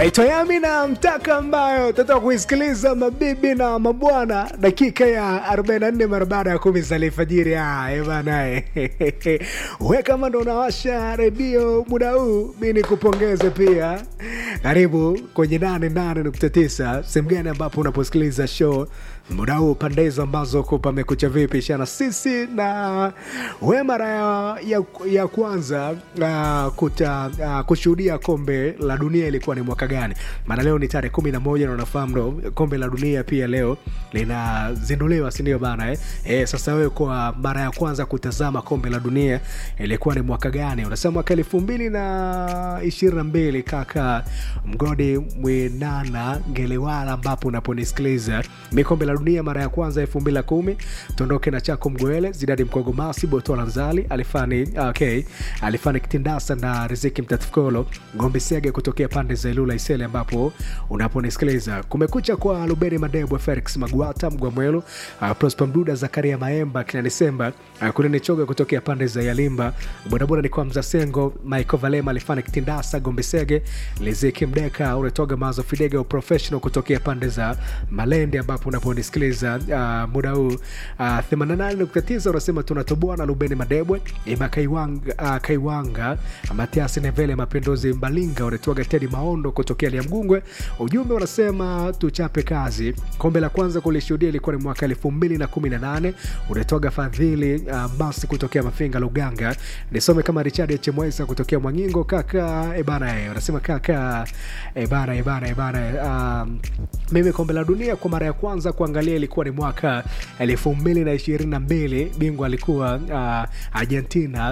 anaitwa Yami na mtaka ambayo tata kuisikiliza mabibi na mabwana, dakika ya 44 mara baada ya kumi za alfajiri. Bana, we kama ndo unawasha redio muda huu, mi nikupongeze pia. Karibu kwenye 88.9 sehemu gani ambapo unaposikiliza show muda huu pande hizo ambazo ko pamekucha vipi shana sisi na we mara ya, ya, ya kwanza uh, kuta uh, kushuhudia kombe la dunia ilikuwa ni mwaka gani maana leo ni tarehe kumi na moja na unafahamu ndo kombe la dunia pia leo linazinduliwa sindio bana eh? Eh, sasa wewe kwa mara ya kwanza kutazama kombe la dunia ilikuwa ni mwaka gani unasema mwaka elfu mbili na ishirini na mbili kaka mgodi mwinana ngelewala ambapo unaponisikiliza mi kombe la dunia mara ya kwanza elfu mbili na kumi tuondoke na chako mgwele zidadi mkogomasi botola nzali alifani okay, alifani kitindasa na riziki mtatukolo ngombe sege kutokea pande za ilula isele ambapo unaponisikiliza kumekucha kwa luberi madebwe felix magwata mgwamwelu uh, prosper mduda zakaria maemba kina disemba uh, kunene choga kutokea pande za yalimba bodaboda ni kwa mzasengo michael valema alifani kitindasa gombe sege liziki mdeka unatoga mazo fidega professional kutokea pande za malende ambapo unaponisikiliza uh, muda huu uh, 88.9 unasema tunatoboa na lubeni madebwe ima kaiwanga, uh, kaiwanga matiasi nevele mapinduzi mbalinga unatoaga tedi maondo kutokea liamgungwe ujumbe unasema tuchape kazi kombe la kwanza kulishuhudia ilikuwa ni mwaka 218 unatoaga fadhili uh, masi kutokea mafinga luganga nisome kama richard chemwesa kutokea mwangingo kaka ebana e, unasema kaka ebana ebana ebana um, mimi kombe la dunia kwa mara ya kwanza kuangalia ilikuwa ni mwaka elfu mbili na ishirini na mbili bingwa alikuwa uh, argentina